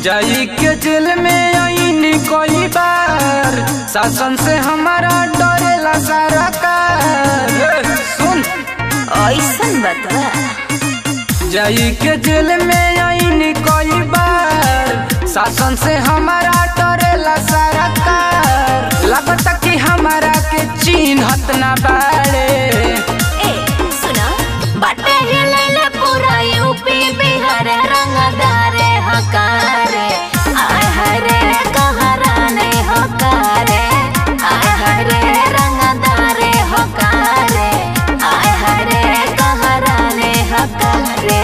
जाई के जेल में आईनी कई बार शासन से हमारा डरेला सारा कार सुन ऐसन बता जाई के जेल में आईनी कई बार शासन से हमारा डरेला सारा कार लगता कि हमारा के चिन्हत ना बाड़े ए सुना बाटे हिलैले पूरा यूपी बिहार रंगदारे हकारे आय हरे कहराने हकारे आय हरे रंगदारे हकारे आय हरे कहराने हकारे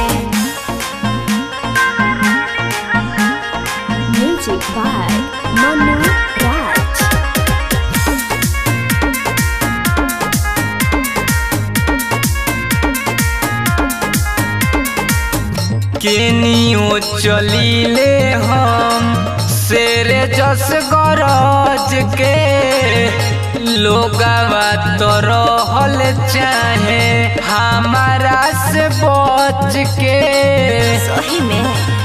Music by Manu Raj. केनियो चलीले हम शेरे जस गरज के लोगवा तो रहल चाहे हमारा से बच के सही में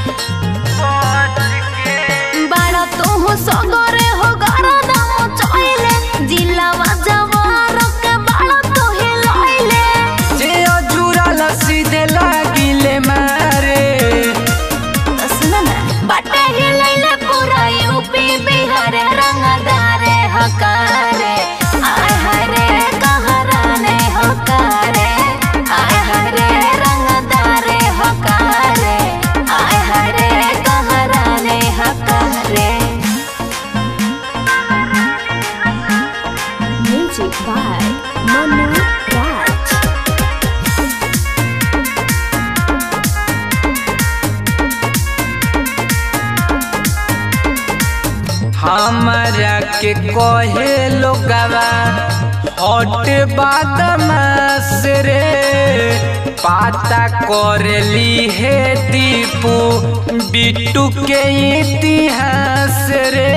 बाड़ा तू सगरे हो गरदम चोइले जिलावा जवार के बाड़ा तू हिलाइले जे अजुराल सीधे लागिले मारे सुन ना बाटे हिलाइले पूरा यूपी बिहार रंगदारे हकारे आय हरे कहराने हकारे आय हरे रंगदारे हकारे आय हरे कहराने हकारे Music by Manu Raj. हमारा के कहे लोगवा हट बदमाश रे पाता करली है दीपू बिट्टू के इतिहास रे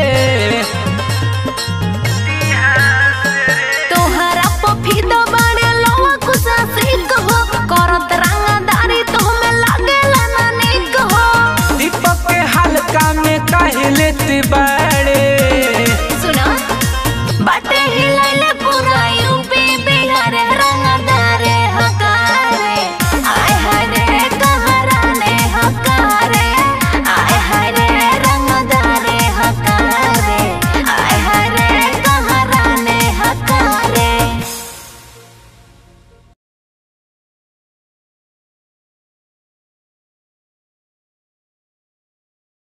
तोहरा पफीदा बाड़े लवा कुसा सिक हो करत रंगदारी तो में लागेला ना निक हो दीपक के हल्का में कहे लेते बाड़े सुना बाटे हिलाइले पूरा यू